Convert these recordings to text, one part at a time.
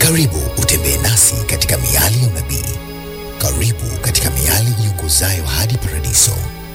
Karibu utembee nasi katika miali ya unabii. Karibu katika miali iongozayo hadi paradiso.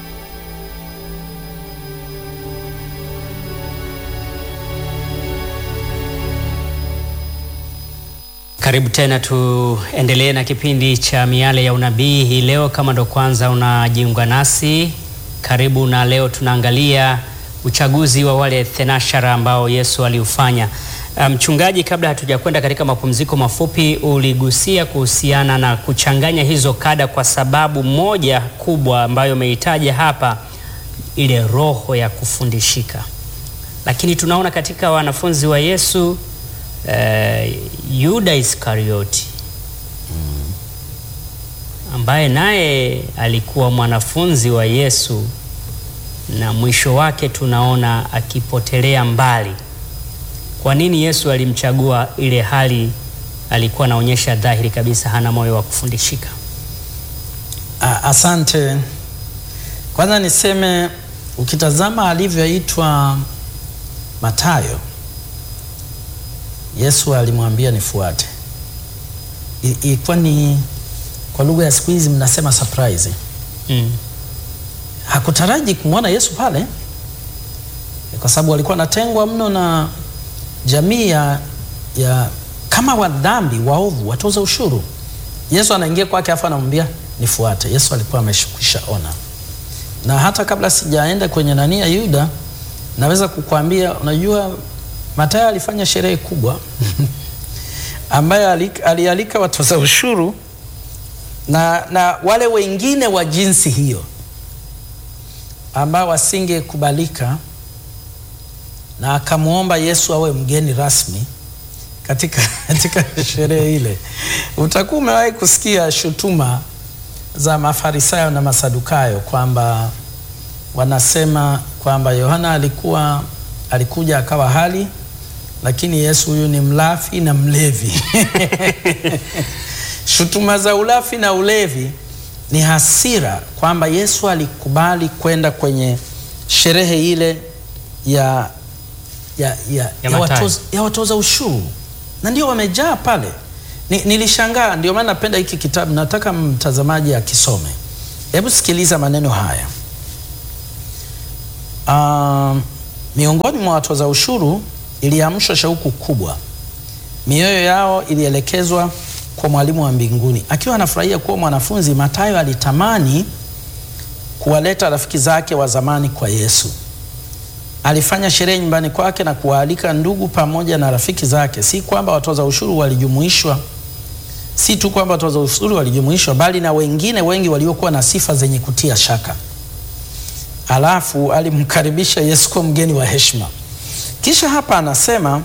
Karibu tena, tuendelee na kipindi cha miale ya unabii hii leo. Kama ndo kwanza unajiunga nasi, karibu. Na leo tunaangalia uchaguzi wa wale thenashara ambao Yesu aliufanya. Mchungaji, um, kabla hatujakwenda katika mapumziko mafupi, uligusia kuhusiana na kuchanganya hizo kada, kwa sababu moja kubwa ambayo umeitaja hapa, ile roho ya kufundishika. Lakini tunaona katika wanafunzi wa Yesu Uh, Yuda Iskarioti ambaye naye alikuwa mwanafunzi wa Yesu na mwisho wake tunaona akipotelea mbali. Kwa nini Yesu alimchagua ile hali alikuwa anaonyesha dhahiri kabisa hana moyo wa kufundishika? Asante. Kwanza niseme ukitazama alivyoitwa Mathayo Yesu alimwambia nifuate. Ilikuwa ni kwa lugha ya siku hizi mnasema surprise. Mm. Hakutaraji kumwona Yesu pale kwa sababu alikuwa anatengwa mno na jamii ya, ya kama wadhambi waovu, watoza ushuru. Yesu anaingia kwake afu anamwambia nifuate. Yesu alikuwa ameshukwisha ona, na hata kabla sijaenda kwenye nani ya Yuda, naweza kukwambia unajua Mathayo alifanya sherehe kubwa ambayo alialika watoza ushuru na, na wale wengine wa jinsi hiyo ambao wasingekubalika, na akamwomba Yesu awe mgeni rasmi katika, katika sherehe ile. Utakuwa umewahi kusikia shutuma za Mafarisayo na Masadukayo kwamba wanasema kwamba Yohana alikuwa alikuja akawa hali lakini Yesu huyu ni mlafi na mlevi. Shutuma za ulafi na ulevi ni hasira kwamba Yesu alikubali kwenda kwenye sherehe ile ya, ya, ya, ya, ya, watoza, ya watoza ushuru na ndio wamejaa pale. Ni, nilishangaa. Ndio maana napenda hiki kitabu, nataka mtazamaji akisome. Hebu sikiliza maneno haya. Um, miongoni mwa watoza ushuru iliamshwa shauku kubwa, mioyo yao ilielekezwa kwa mwalimu wa mbinguni. Akiwa anafurahia kuwa mwanafunzi, Mathayo alitamani kuwaleta rafiki zake wa zamani kwa Yesu. Alifanya sherehe nyumbani kwake na kuwaalika ndugu pamoja na rafiki zake. Si kwamba watoza ushuru walijumuishwa, si tu kwamba watoza ushuru walijumuishwa, bali na wengine wengi waliokuwa na sifa zenye kutia shaka. Alafu alimkaribisha Yesu kwa mgeni wa heshima. Kisha hapa anasema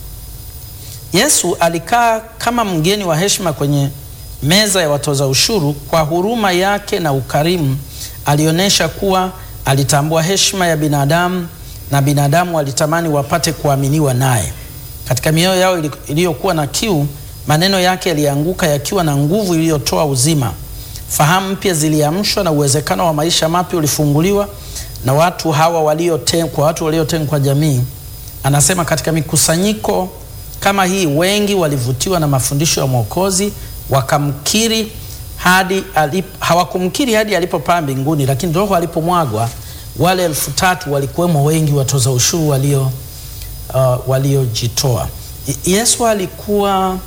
Yesu alikaa kama mgeni wa heshima kwenye meza ya watoza ushuru. Kwa huruma yake na ukarimu, alionyesha kuwa alitambua heshima ya binadamu na binadamu walitamani wapate kuaminiwa naye. Katika mioyo yao iliyokuwa na kiu, maneno yake yalianguka yakiwa na nguvu iliyotoa uzima. Fahamu mpya ziliamshwa na uwezekano wa maisha mapya ulifunguliwa na watu hawa waliotengwa, kwa watu waliotengwa kwa jamii. Anasema katika mikusanyiko kama hii wengi walivutiwa na mafundisho ya Mwokozi, wakamkiri hadi alip, hawakumkiri hadi alipopaa mbinguni, lakini roho alipomwagwa wale elfu tatu walikuwemo wengi watoza ushuru walio uh, waliojitoa. Yesu alikuwa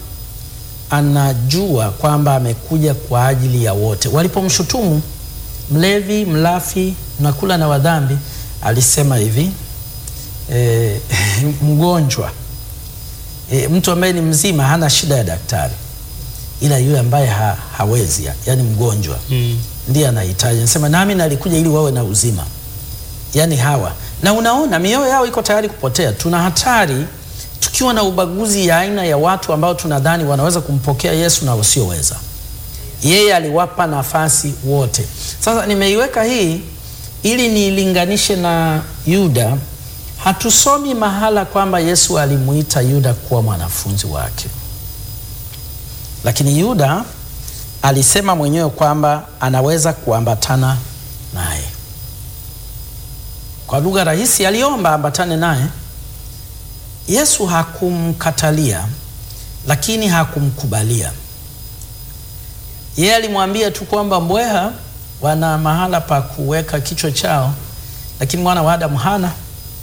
anajua kwamba amekuja kwa ajili ya wote. Walipomshutumu mlevi, mlafi, mnakula na wadhambi, alisema hivi E, mgonjwa e, mtu ambaye ni mzima hana shida ya daktari, ila yule ambaye ha, hawezi yani mgonjwa mm, ndiye anahitaji. Nasema nami nalikuja ili wawe na uzima, yani hawa. Na unaona mioyo yao iko tayari kupotea. Tuna hatari tukiwa na ubaguzi ya aina ya watu ambao tunadhani wanaweza kumpokea Yesu na wasioweza. Yeye aliwapa nafasi wote. Sasa nimeiweka hii ili niilinganishe na Yuda. Hatusomi mahala kwamba Yesu alimuita Yuda kuwa mwanafunzi wake, lakini Yuda alisema mwenyewe kwamba anaweza kuambatana naye. Kwa lugha rahisi, aliomba ambatane naye. Yesu hakumkatalia, lakini hakumkubalia. Yeye alimwambia tu kwamba mbweha wana mahala pa kuweka kichwa chao, lakini mwana wa Adamu hana.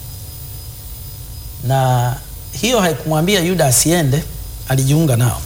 Na hiyo haikumwambia Yuda asiende, alijiunga nao.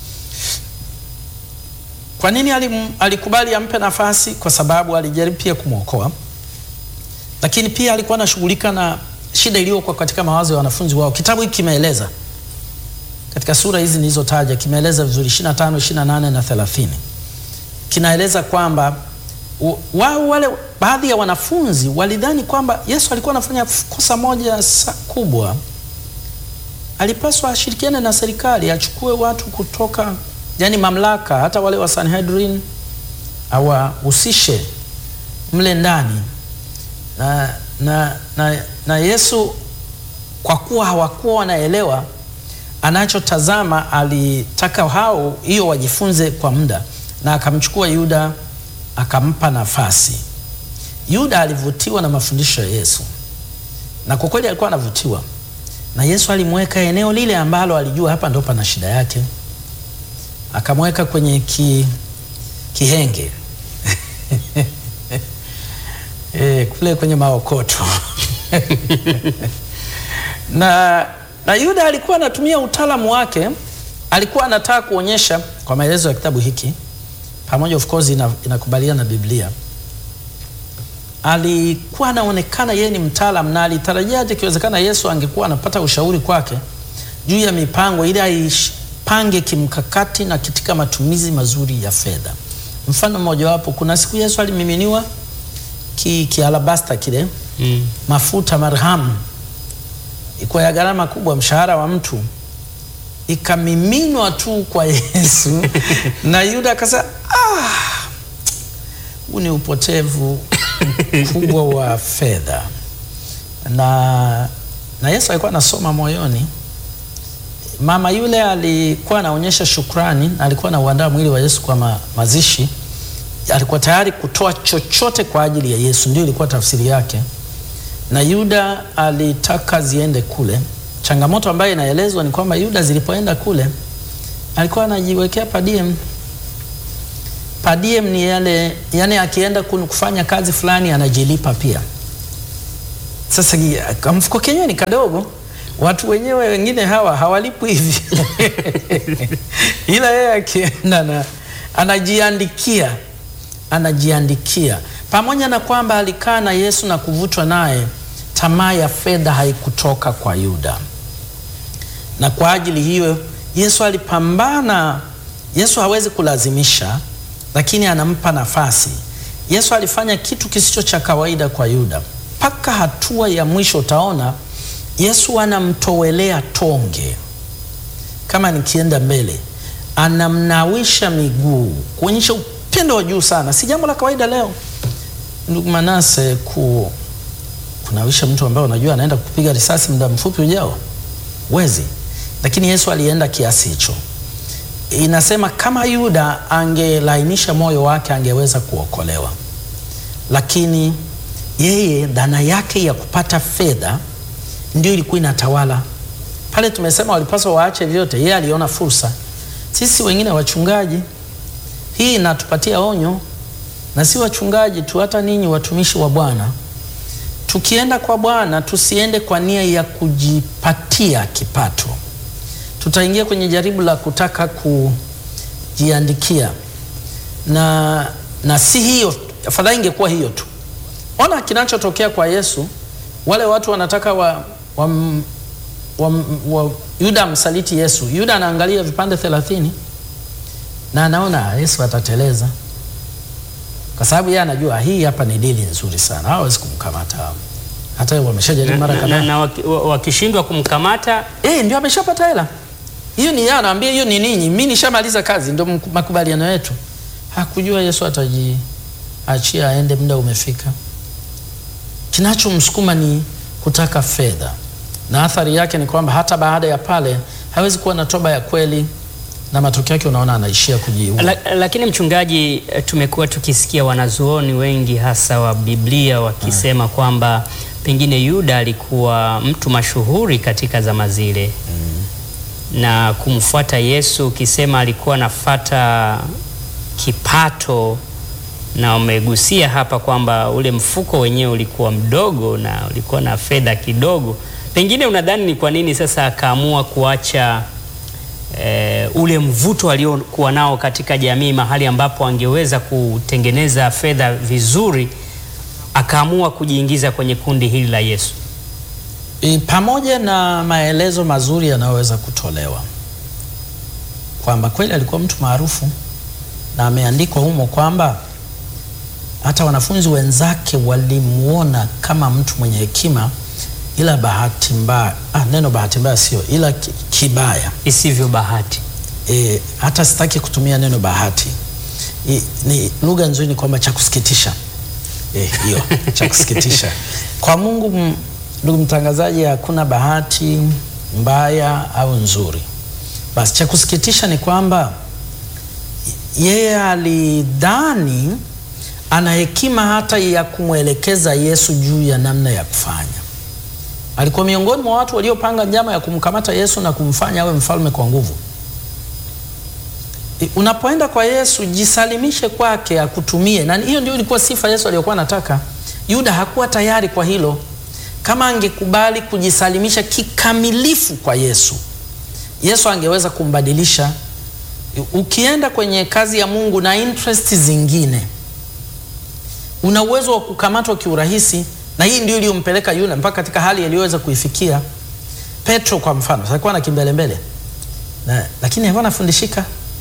Kwa nini alim, alikubali ampe nafasi? Kwa sababu alijaribu pia kumwokoa, lakini pia alikuwa anashughulika na shida iliyokuwa katika mawazo ya wanafunzi wao. Kitabu hiki kimeeleza katika sura hizi nilizotaja, kimeeleza vizuri 25, 28 na 30. Kinaeleza kwamba wao wale baadhi ya wanafunzi walidhani kwamba Yesu alikuwa anafanya kosa moja kubwa. Alipaswa ashirikiane na serikali, achukue watu kutoka yani mamlaka, hata wale wa Sanhedrin awahusishe mle ndani na, na, na, na Yesu kwa kuwa hawakuwa wanaelewa anachotazama, alitaka hao hiyo wajifunze kwa muda, na akamchukua Yuda akampa nafasi. Yuda alivutiwa na mafundisho ya Yesu, na kwa kweli alikuwa anavutiwa na Yesu. Alimweka eneo lile ambalo alijua hapa ndo pana shida yake, akamweka kwenye ki, kihenge e, kule kwenye maokoto na, na Yuda alikuwa anatumia utaalamu wake, alikuwa anataka kuonyesha kwa maelezo ya kitabu hiki pamoja of course ina, inakubaliana na Biblia. Alikuwa anaonekana yeye ni mtaalamu na alitarajia hata ikiwezekana Yesu angekuwa anapata ushauri kwake juu ya mipango ili aipange kimkakati na katika matumizi mazuri ya fedha. Mfano mmoja wapo, kuna siku Yesu alimiminiwa ki, ki alabasta kile mm. mafuta marhamu ikuwa ya gharama kubwa, mshahara wa mtu ikamiminwa tu kwa Yesu na Yuda akasema, ah, huu ni upotevu mkubwa wa fedha. Na, na Yesu alikuwa anasoma moyoni. Mama yule alikuwa anaonyesha shukrani, alikuwa anauandaa mwili wa Yesu kwa ma, mazishi. Alikuwa tayari kutoa chochote kwa ajili ya Yesu, ndio ilikuwa tafsiri yake, na Yuda alitaka ziende kule changamoto ambayo inaelezwa ni kwamba Yuda zilipoenda kule alikuwa anajiwekea padiem. Padiem ni yale, yani akienda kufanya kazi fulani anajilipa pia. Sasa kamfuko kenyewe ni kadogo, watu wenyewe wengine hawa hawalipwi hivi ila yeye akienda na anajiandikia, anajiandikia pamoja na kwamba alikaa na Yesu na kuvutwa naye tamaa ya fedha haikutoka kwa Yuda, na kwa ajili hiyo Yesu alipambana. Yesu hawezi kulazimisha, lakini anampa nafasi. Yesu alifanya kitu kisicho cha kawaida kwa Yuda, mpaka hatua ya mwisho utaona Yesu anamtowelea tonge. Kama nikienda mbele, anamnawisha miguu kuonyesha upendo wa juu sana. Si jambo la kawaida leo, ndugu Manase, ku kunawisha mtu ambaye unajua anaenda kupiga risasi muda mfupi ujao, wezi. Lakini Yesu alienda kiasi hicho. Inasema kama Yuda angelainisha moyo wake angeweza kuokolewa, lakini yeye dhana yake ya kupata fedha ndio ilikuwa inatawala pale. Tumesema walipaswa waache vyote, yeye aliona fursa. Sisi wengine wachungaji, hii inatupatia onyo, na si wachungaji tu, hata ninyi watumishi wa Bwana tukienda kwa Bwana tusiende kwa nia ya kujipatia kipato. Tutaingia kwenye jaribu la kutaka kujiandikia, na, na si hiyo, afadhali ingekuwa hiyo tu. Ona kinachotokea kwa Yesu. Wale watu wanataka wa, wa, wa, wa, Yuda amsaliti Yesu. Yuda anaangalia vipande thelathini na anaona Yesu atateleza kwa sababu yeye anajua hii hapa ni dili nzuri sana, hawezi kumkamata hao. Hata wameshajaribu mara kadhaa, na wakishindwa kumkamata eh, ndio ameshapata hela hiyo. Ni yeye anaambia hiyo ni ninyi, mimi nishamaliza kazi, ndio makubaliano yetu. Hakujua Yesu atajiachia aende, muda umefika. Kinachomsukuma ni kutaka fedha, na athari yake ni kwamba hata baada ya pale hawezi kuwa na toba ya kweli na matokeo yake unaona anaishia kujiua. La, lakini mchungaji, tumekuwa tukisikia wanazuoni wengi hasa wa Biblia wakisema ha, kwamba pengine Yuda alikuwa mtu mashuhuri katika zama zile mm. na kumfuata Yesu, ukisema alikuwa anafata kipato, na umegusia hapa kwamba ule mfuko wenyewe ulikuwa mdogo na ulikuwa na fedha kidogo, pengine unadhani ni kwa nini sasa akaamua kuacha eh, ule mvuto aliokuwa nao katika jamii, mahali ambapo angeweza kutengeneza fedha vizuri, akaamua kujiingiza kwenye kundi hili la Yesu? E, pamoja na maelezo mazuri yanayoweza kutolewa kwamba kweli alikuwa mtu maarufu na ameandikwa humo kwamba hata wanafunzi wenzake walimuona kama mtu mwenye hekima, ila bahati mbaya, ah, neno bahati mbaya sio, ila ki- kibaya Isivyo bahati. e, hata sitaki kutumia neno bahati I, ni lugha nzuri, ni kwamba cha kusikitisha Eh, hiyo cha kusikitisha kwa Mungu. m- Ndugu mtangazaji, hakuna bahati mbaya au nzuri. Basi cha kusikitisha ni kwamba yeye alidhani ana hekima hata ya kumwelekeza Yesu juu ya namna ya kufanya. Alikuwa miongoni mwa watu waliopanga njama ya kumkamata Yesu na kumfanya awe mfalme kwa nguvu. I- Unapoenda kwa Yesu jisalimishe kwake akutumie, na hiyo ndio ilikuwa sifa Yesu aliyokuwa anataka. Yuda hakuwa tayari kwa hilo. Kama angekubali kujisalimisha kikamilifu kwa Yesu, Yesu angeweza kumbadilisha. Ukienda kwenye kazi ya Mungu na interest zingine, una uwezo wa kukamatwa kiurahisi, na hii ndio iliyompeleka Yuda mpaka katika hali aliyoweza kuifikia. Petro kwa mfano, alikuwa na kimbelembele na, lakini alikuwa anafundishika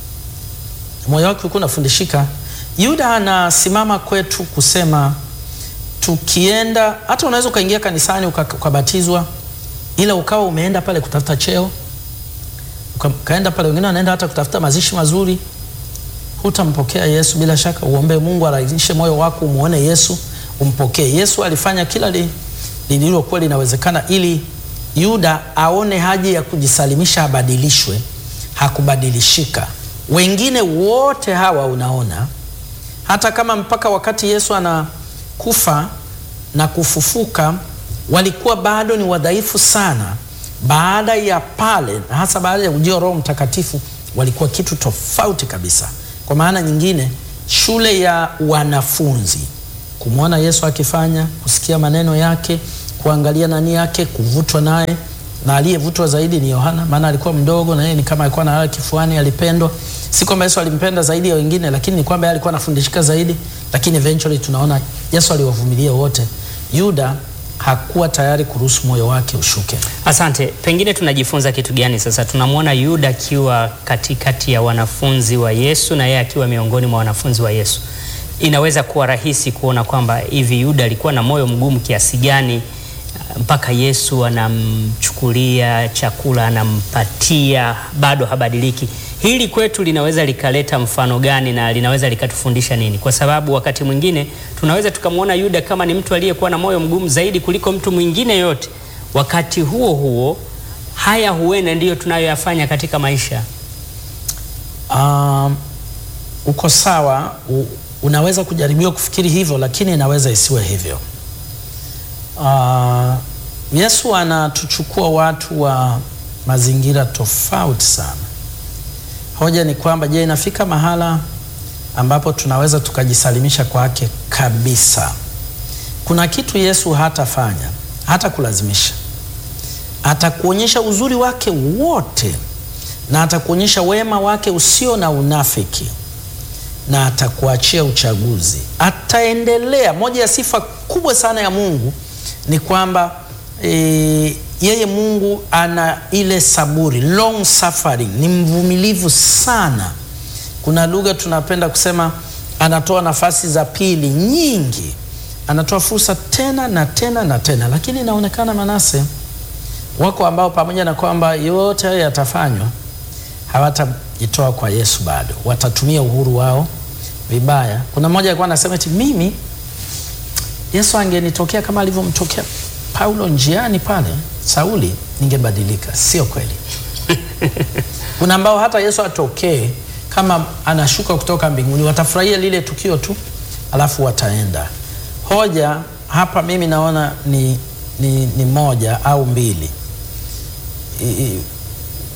moyo wake ulikuwa unafundishika. Yuda anasimama kwetu kusema tukienda, hata unaweza ukaingia kanisani uka- ukabatizwa, ila ukawa umeenda pale kutafuta cheo, uka- ukaenda pale, wengine wanaenda hata kutafuta mazishi mazuri, hutampokea Yesu. Bila shaka uombe Mungu arahisishe moyo wako, umuone Yesu, umpokee Yesu. Alifanya kila li- lililokuwa linawezekana ili Yuda aone haja ya kujisalimisha, abadilishwe. Hakubadilishika. Wengine wote hawa unaona, hata kama mpaka wakati Yesu anakufa na kufufuka walikuwa bado ni wadhaifu sana. Baada ya pale, na hasa baada ya ujio wa Roho Mtakatifu, walikuwa kitu tofauti kabisa. Kwa maana nyingine, shule ya wanafunzi, kumwona Yesu akifanya, kusikia maneno yake, kuangalia nani yake, kuvutwa naye na aliyevutwa zaidi ni Yohana, maana alikuwa mdogo na yeye ni kama alikuwa analala kifuani, alipendwa. Si kwamba Yesu alimpenda zaidi ya wengine, lakini ni kwamba yeye alikuwa anafundishika zaidi, lakini eventually tunaona Yesu aliwavumilia wote. Yuda hakuwa tayari kuruhusu moyo wake ushuke. Asante. Pengine tunajifunza kitu gani sasa? Tunamwona Yuda akiwa katikati ya wanafunzi wa Yesu na yeye akiwa miongoni mwa wanafunzi wa Yesu. Inaweza kuwa rahisi kuona kwamba hivi Yuda alikuwa na moyo mgumu kiasi gani uh, mpaka Yesu anamchukulia chakula, anampatia, bado habadiliki. Hili kwetu linaweza likaleta mfano gani na linaweza likatufundisha nini? Kwa sababu wakati mwingine tunaweza tukamwona Yuda kama ni mtu aliyekuwa na moyo mgumu zaidi kuliko mtu mwingine yote. Wakati huo huo, haya huenda ndiyo tunayoyafanya katika maisha. Um, uko sawa, u, unaweza kujaribiwa kufikiri hivyo, lakini inaweza isiwe hivyo. Uh, Yesu anatuchukua watu wa mazingira tofauti sana. Hoja ni kwamba, je, inafika mahala ambapo tunaweza tukajisalimisha kwake kabisa? Kuna kitu Yesu hatafanya, hata kulazimisha, atakuonyesha uzuri wake wote na atakuonyesha wema wake usio na unafiki na atakuachia uchaguzi. Ataendelea. Moja ya sifa kubwa sana ya Mungu ni kwamba e, yeye Mungu ana ile saburi, long suffering, ni mvumilivu sana. Kuna lugha tunapenda kusema anatoa nafasi za pili nyingi, anatoa fursa tena na tena na tena, lakini inaonekana Manase, wako ambao pamoja na kwamba yote hayo yatafanywa hawatajitoa kwa Yesu bado, watatumia uhuru wao vibaya. Kuna mmoja alikuwa anasema eti mimi Yesu angenitokea kama alivyomtokea Paulo njiani pale Sauli, ningebadilika. Sio kweli. Kuna ambao hata Yesu atokee kama anashuka kutoka mbinguni, watafurahia lile tukio tu, alafu wataenda. Hoja hapa mimi naona ni, ni, ni moja au mbili. I,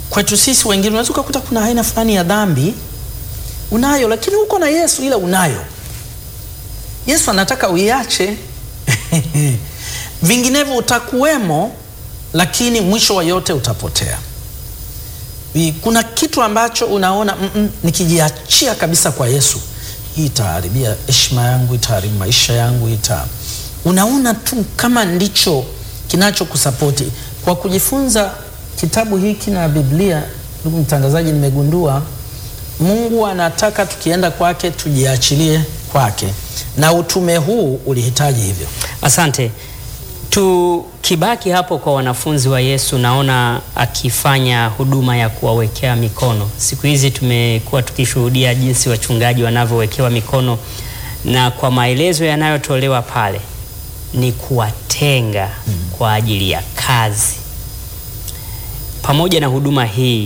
kwetu sisi wengine unaweza ukakuta kuna aina fulani ya dhambi unayo, lakini uko na Yesu, ila unayo. Yesu anataka uiache vinginevyo utakuwemo, lakini mwisho wa yote utapotea. Vi- Kuna kitu ambacho unaona mm -mm, nikijiachia kabisa kwa Yesu, hii itaharibia heshima yangu, itaharibu maisha yangu, ita unaona tu kama ndicho kinachokusapoti. Kwa kujifunza kitabu hiki na Biblia, ndugu mtangazaji, nimegundua Mungu anataka tukienda kwake tujiachilie kwake, na utume huu ulihitaji hivyo. Asante. Tukibaki hapo kwa wanafunzi wa Yesu, naona akifanya huduma ya kuwawekea mikono. Siku hizi tumekuwa tukishuhudia jinsi wachungaji wanavyowekewa mikono, na kwa maelezo yanayotolewa pale ni kuwatenga kwa ajili ya kazi. Pamoja na huduma hii,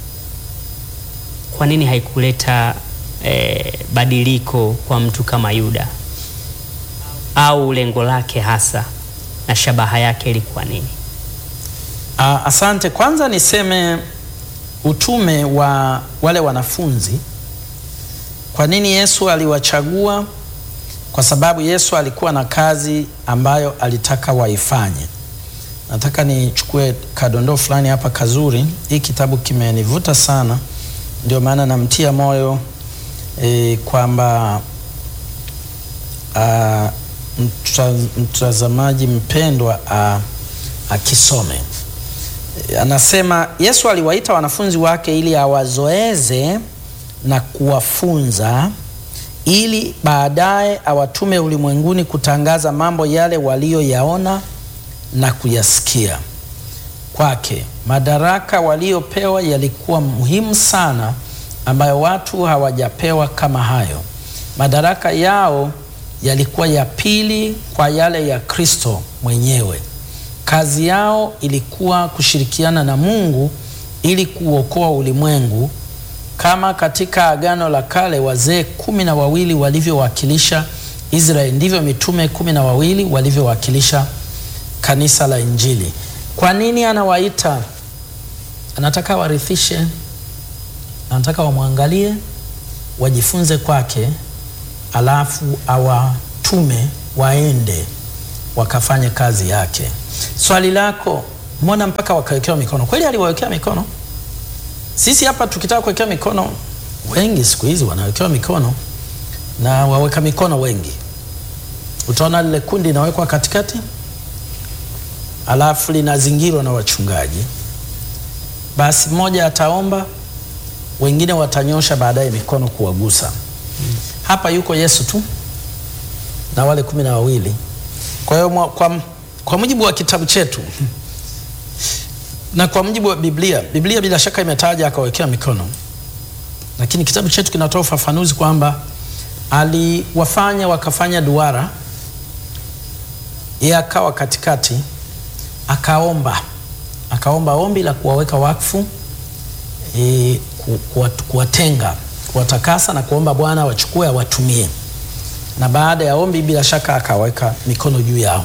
kwa nini haikuleta eh, badiliko kwa mtu kama Yuda? au lengo lake hasa na shabaha yake ilikuwa nini? Ah, asante. Kwanza niseme utume wa wale wanafunzi. Kwa nini Yesu aliwachagua? Kwa sababu Yesu alikuwa na kazi ambayo alitaka waifanye. Nataka nichukue kadondoo fulani hapa kazuri. Hii kitabu kimenivuta sana, ndio maana namtia moyo e, kwamba ah, mta- mtazamaji mpendwa ah, akisome anasema Yesu aliwaita wanafunzi wake ili awazoeze na kuwafunza ili baadaye awatume ulimwenguni kutangaza mambo yale waliyoyaona na kuyasikia kwake. Madaraka waliopewa yalikuwa muhimu sana, ambayo watu hawajapewa kama hayo. Madaraka yao yalikuwa ya pili kwa yale ya Kristo mwenyewe. Kazi yao ilikuwa kushirikiana na Mungu ili kuokoa ulimwengu, kama katika Agano la Kale wazee kumi na wawili walivyowakilisha Israeli, ndivyo mitume kumi na wawili walivyowakilisha kanisa la Injili. Kwa nini anawaita? Anataka warithishe, anataka wamwangalie, wajifunze kwake, alafu awatume waende wakafanye kazi yake. Swali lako, mbona mpaka wakawekewa mikono? Kweli aliwawekea mikono? Sisi hapa tukitaka kuwekewa mikono, wengi siku hizi wanawekewa mikono na waweka mikono wengi. Utaona lile kundi linawekwa katikati, alafu linazingirwa na wachungaji. Basi mmoja ataomba, wengine watanyosha baadaye mikono kuwagusa. Hapa yuko Yesu tu na wale kumi na wawili. Kwa hiyo mwa- kwa, kwa mujibu wa kitabu chetu na kwa mujibu wa Biblia, Biblia bila shaka imetaja akawekea mikono, lakini kitabu chetu kinatoa ufafanuzi kwamba aliwafanya wakafanya duara, yeye akawa katikati, akaomba akaomba ombi la kuwaweka wakfu e, ku, kuwa, kuwatenga kuwatakasa na kuomba Bwana wachukue awatumie na baada ya ombi bila shaka akaweka mikono juu yao.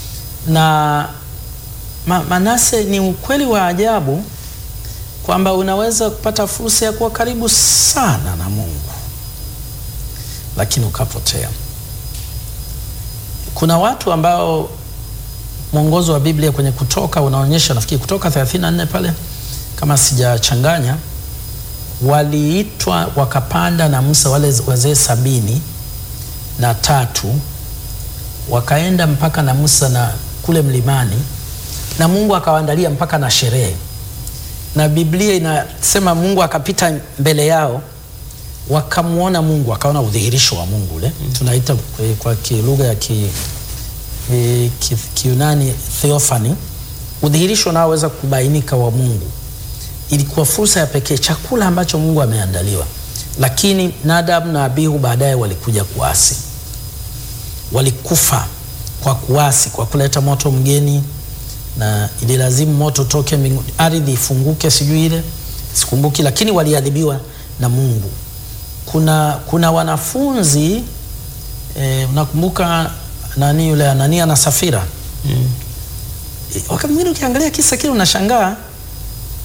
Na ma, Manase, ni ukweli wa ajabu kwamba unaweza kupata fursa ya kuwa karibu sana na Mungu lakini ukapotea. Kuna watu ambao mwongozo wa Biblia kwenye Kutoka unaonyesha, nafikiri Kutoka 34 pale kama sijachanganya, waliitwa wakapanda na Musa wale wazee sabini na tatu wakaenda mpaka na Musa na kule mlimani, na Mungu akawaandalia mpaka na sherehe, na Biblia inasema Mungu akapita mbele yao, wakamwona Mungu, wakaona udhihirisho wa Mungu ule tunaita kwa- kwa ki- lugha ya ki, e, ki, Kiunani theophany, udhihirisho unaoweza kubainika wa Mungu. Ilikuwa fursa ya pekee, chakula ambacho Mungu ameandaliwa, lakini Nadab na Abihu baadaye walikuja kuasi walikufa kwa kuasi, kwa kuleta moto mgeni, na ililazimu moto toke mbinguni, ardhi ifunguke, sijui ile sikumbuki, lakini waliadhibiwa na Mungu. Kuna, kuna wanafunzi eh, unakumbuka nani yule Anania na Safira Mm. Eh, wakati mwingine ukiangalia kisa kile unashangaa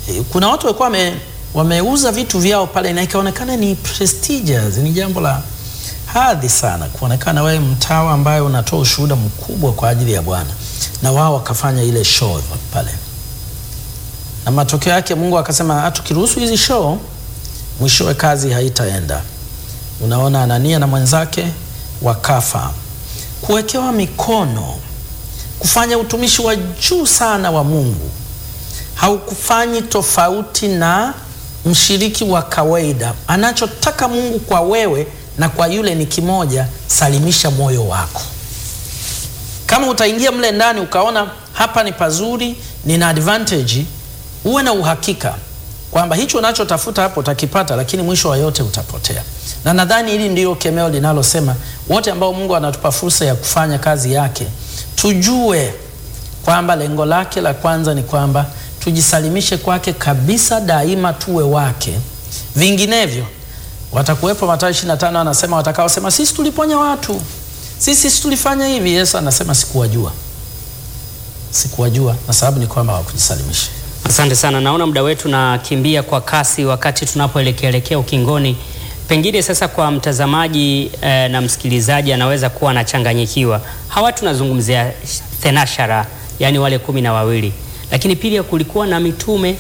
E, kuna watu walikuwa wame, wameuza vitu vyao pale na ikaonekana ni prestigious, ni jambo la hadhi sana kuonekana wewe mtawa ambaye unatoa ushuhuda mkubwa kwa ajili ya Bwana, na wao wakafanya ile show pale, na matokeo yake Mungu akasema tukiruhusu hizi show, mwishowe kazi haitaenda. Unaona, Anania na mwenzake wakafa. Kuwekewa mikono, kufanya utumishi wa juu sana wa Mungu haukufanyi tofauti na mshiriki wa kawaida. Anachotaka Mungu kwa wewe na kwa yule ni kimoja, salimisha moyo wako. Kama utaingia mle ndani ukaona hapa ni pazuri, nina advantage, uwe na uhakika kwamba hicho unachotafuta hapo utakipata, lakini mwisho wa yote utapotea. Na nadhani hili ndiyo kemeo linalosema wote ambao Mungu anatupa fursa ya kufanya kazi yake, tujue kwamba lengo lake la kwanza ni kwamba tujisalimishe kwake kabisa, daima tuwe wake. Vinginevyo watakuwepo, Mathayo 25 anasema watakaosema sisi tuliponya watu, sisi sisi tulifanya hivi. Yesu anasema sikuwajua, sikuwajua, na sababu ni kwamba hawakujisalimisha. Asante sana, naona muda wetu nakimbia kwa kasi wakati tunapoelekeelekea ukingoni. Pengine sasa kwa mtazamaji eh, na msikilizaji anaweza kuwa anachanganyikiwa. Hawa tunazungumzia thenashara, yaani wale kumi na wawili, lakini pia kulikuwa na mitume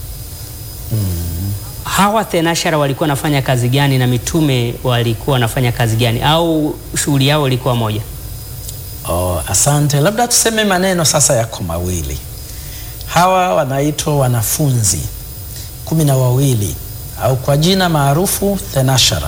hawa thenashara walikuwa wanafanya kazi gani na mitume walikuwa wanafanya kazi gani, au shughuli yao ilikuwa moja? Oh, asante. Labda tuseme maneno sasa yako mawili. Hawa wanaitwa wanafunzi kumi na wawili au kwa jina maarufu thenashara,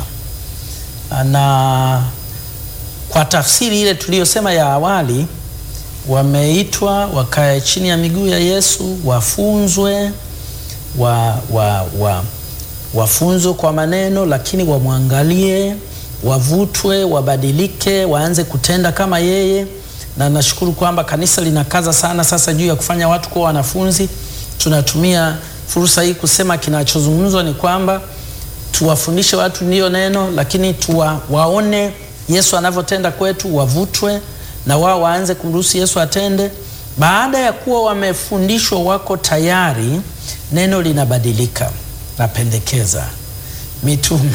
na kwa tafsiri ile tuliyosema ya awali, wameitwa wakae chini ya miguu ya Yesu, wafunzwe wa, wa, wa, wafunzwe kwa maneno, lakini wamwangalie, wavutwe, wabadilike, waanze kutenda kama yeye. Na nashukuru kwamba kanisa linakaza sana sasa juu ya kufanya watu kuwa wanafunzi. Tunatumia fursa hii kusema kinachozungumzwa ni kwamba tuwafundishe watu ndiyo neno, lakini tuwa, waone Yesu anavyotenda kwetu, wavutwe na wao waanze kumruhusu Yesu atende. Baada ya kuwa wamefundishwa, wako tayari, neno linabadilika. Napendekeza mitume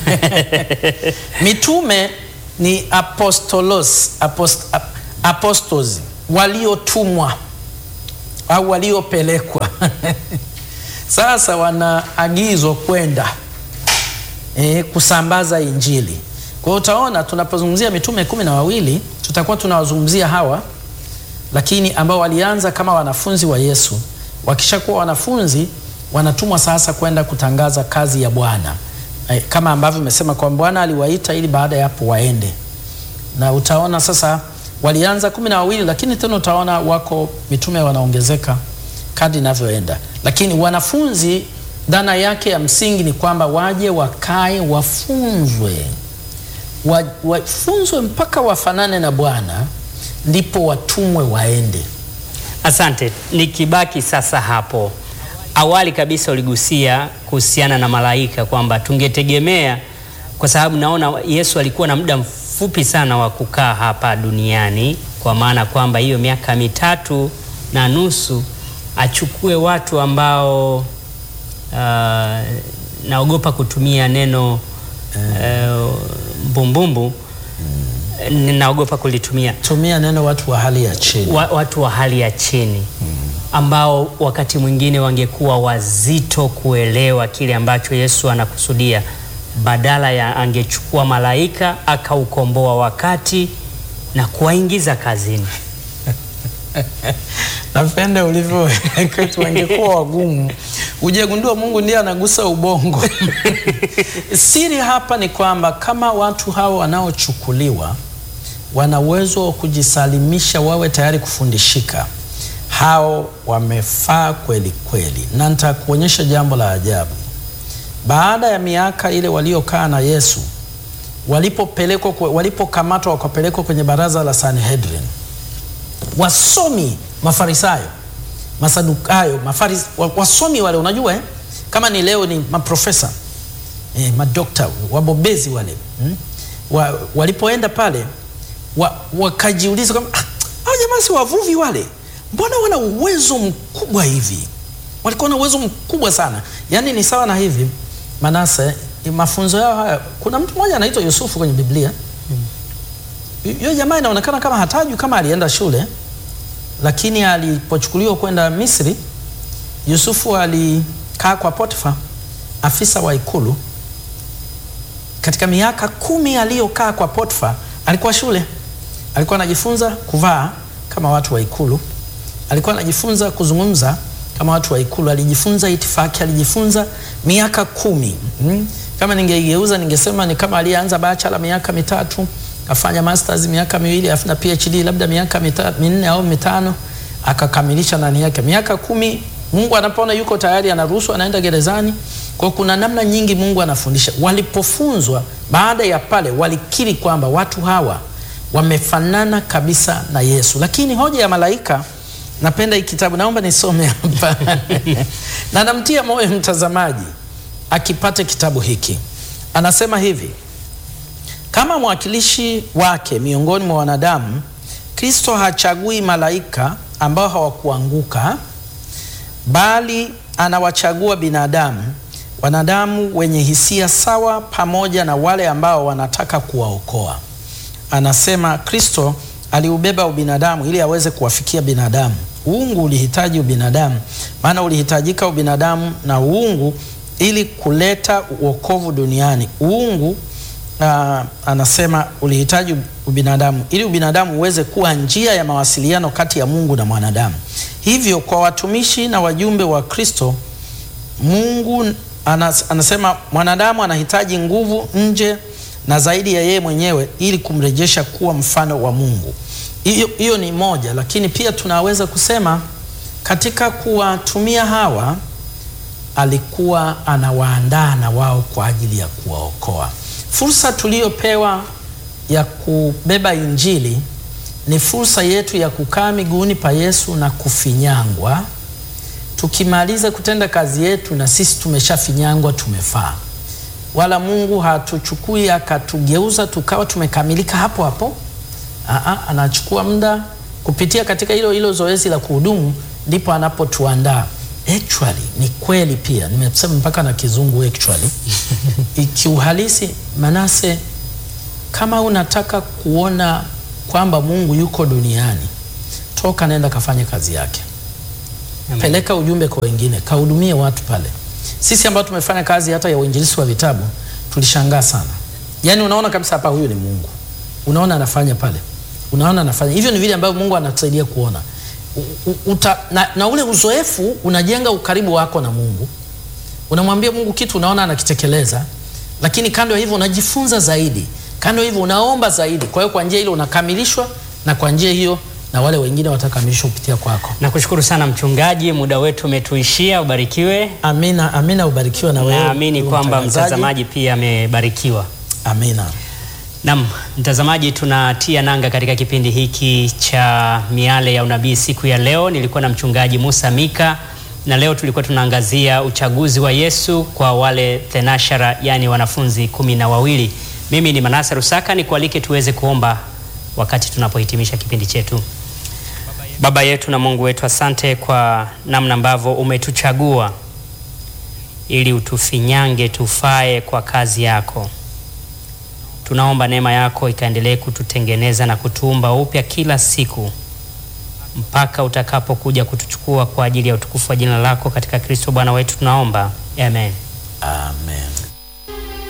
mitume ni apostolos, apost, ap, apostles waliotumwa au waliopelekwa sasa wanaagizwa kwenda e, kusambaza Injili. Kwa hiyo utaona tunapozungumzia mitume kumi na wawili tutakuwa tunawazungumzia hawa, lakini ambao walianza kama wanafunzi wa Yesu. Wakishakuwa wanafunzi, wanatumwa sasa kwenda kutangaza kazi ya Bwana e, kama ambavyo imesema kwamba Bwana aliwaita ili baada ya hapo waende, na utaona sasa walianza kumi na wawili, lakini tena utaona wako mitume wanaongezeka kadri inavyoenda, lakini wanafunzi, dhana yake ya msingi ni kwamba waje wakae, wafunzwe, wa, wafunzwe mpaka wafanane na Bwana, ndipo watumwe waende. Asante. Nikibaki sasa hapo, awali kabisa uligusia kuhusiana na malaika kwamba tungetegemea, kwa sababu naona Yesu alikuwa na muda mfupi sana wa kukaa hapa duniani, kwa maana kwamba hiyo miaka mitatu na nusu achukue watu ambao uh, naogopa kutumia neno uh, mbumbumbu ninaogopa kulitumia Tumia neno watu wa hali ya chini. wa, watu wa hali ya chini ambao wakati mwingine wangekuwa wazito kuelewa kile ambacho Yesu anakusudia, badala ya angechukua malaika akaukomboa wakati na kuwaingiza kazini. Napenda ulivyo kwetu, wangekuwa wagumu. Ujegundua Mungu ndiye anagusa ubongo. Siri hapa ni kwamba kama watu hao wanaochukuliwa wana uwezo wa kujisalimisha, wawe tayari kufundishika, hao wamefaa kweli kweli. Na nitakuonyesha jambo la ajabu. Baada ya miaka ile waliokaa na Yesu, walipopelekwa, walipokamatwa wakapelekwa kwenye baraza la Sanhedrin, wasomi Mafarisayo, Masadukayo, mafaris, wasomi wale unajua eh? Kama ni leo ni maprofesa eh, madokta wabobezi wale hmm? wa, walipoenda pale wa, wakajiuliza kwamba ah, hao jamaa si wavuvi wale, mbona wana uwezo mkubwa hivi walikuwa na uwezo mkubwa sana. Yaani ni sawa na hivi Manase, mafunzo yao haya, kuna mtu mmoja anaitwa Yusufu kwenye Biblia. Yule jamaa inaonekana kama hatajui kama alienda shule, lakini alipochukuliwa kwenda Misri, Yusufu alikaa kwa Potifa, afisa wa ikulu. Katika miaka kumi aliyokaa kwa Potifa, alikuwa shule, alikuwa anajifunza kuvaa kama watu wa ikulu, alikuwa anajifunza kuzungumza kama watu wa ikulu, alijifunza itifaki, alijifunza miaka kumi. Mm. Kama ningeigeuza ningesema ni kama aliyeanza bachelor miaka mitatu, afanya masters miaka miwili, afu na PhD labda miaka mita, minne au mitano, akakamilisha nani yake miaka kumi. Mungu anapoona yuko tayari, anaruhusu, anaenda gerezani. Kwa kuna namna nyingi Mungu anafundisha. Walipofunzwa baada ya pale, walikiri kwamba watu hawa wamefanana kabisa na Yesu. Lakini hoja ya malaika, napenda hii kitabu, naomba nisome hapa na namtia moyo mtazamaji akipate kitabu hiki. Anasema hivi: kama mwakilishi wake miongoni mwa wanadamu, Kristo hachagui malaika ambao hawakuanguka, bali anawachagua binadamu, wanadamu wenye hisia sawa, pamoja na wale ambao wanataka kuwaokoa. Anasema Kristo aliubeba ubinadamu ili aweze kuwafikia binadamu. Uungu ulihitaji ubinadamu, maana ulihitajika ubinadamu na uungu ili kuleta uokovu duniani. Uungu uh, anasema ulihitaji ubinadamu ili ubinadamu uweze kuwa njia ya mawasiliano kati ya Mungu na mwanadamu. Hivyo kwa watumishi na wajumbe wa Kristo, Mungu anas, anasema mwanadamu anahitaji nguvu nje na zaidi ya yeye mwenyewe ili kumrejesha kuwa mfano wa Mungu. Hiyo ni moja, lakini pia tunaweza kusema katika kuwatumia hawa alikuwa anawaandaa na wao kwa ajili ya kuwaokoa. Fursa tuliyopewa ya kubeba Injili ni fursa yetu ya kukaa miguuni pa Yesu na kufinyangwa. Tukimaliza kutenda kazi yetu, na sisi tumeshafinyangwa, tumefaa. Wala Mungu hatuchukui akatugeuza tukawa tumekamilika hapo hapo. Aa, anachukua muda kupitia katika hilo hilo zoezi la kuhudumu, ndipo anapotuandaa. Actually ni kweli pia, nimesema mpaka na kizungu actually ikiuhalisi. Manase, kama unataka kuona kwamba Mungu yuko duniani, toka nenda kafanye kazi yake. Amen. Peleka ujumbe kwa wengine, kahudumie watu pale. Sisi ambao tumefanya kazi hata ya uinjilisti wa vitabu tulishangaa sana, yaani unaona kabisa hapa huyu ni Mungu, unaona anafanya pale, unaona anafanya hivyo. Ni vile ambavyo Mungu anatusaidia kuona Uta, na, na ule uzoefu unajenga ukaribu wako na Mungu. Unamwambia Mungu kitu unaona anakitekeleza, lakini kando ya hivyo unajifunza zaidi, kando ya hivyo unaomba zaidi. Kwa hiyo kwa njia ile unakamilishwa, na kwa njia hiyo na wale wengine watakamilishwa kupitia kwako. Nakushukuru sana mchungaji, muda wetu umetuishia. Ubarikiwe. Amina, amina. Ubarikiwe na wewe. Naamini kwamba mtazamaji pia amebarikiwa. Amina. Naam, mtazamaji, tunatia nanga katika kipindi hiki cha Miale ya Unabii siku ya leo. Nilikuwa na mchungaji Musa Mika na leo tulikuwa tunaangazia uchaguzi wa Yesu kwa wale thenashara, yani wanafunzi kumi na wawili. Mimi ni Manase Rusaka, nikualike tuweze kuomba wakati tunapohitimisha kipindi chetu. Baba yetu na Mungu wetu, asante kwa namna ambavyo umetuchagua ili utufinyange tufae kwa kazi yako. Tunaomba neema yako ikaendelee kututengeneza na kutuumba upya kila siku mpaka utakapokuja kutuchukua kwa ajili ya utukufu wa jina lako, katika Kristo Bwana wetu tunaomba, amen. Amen.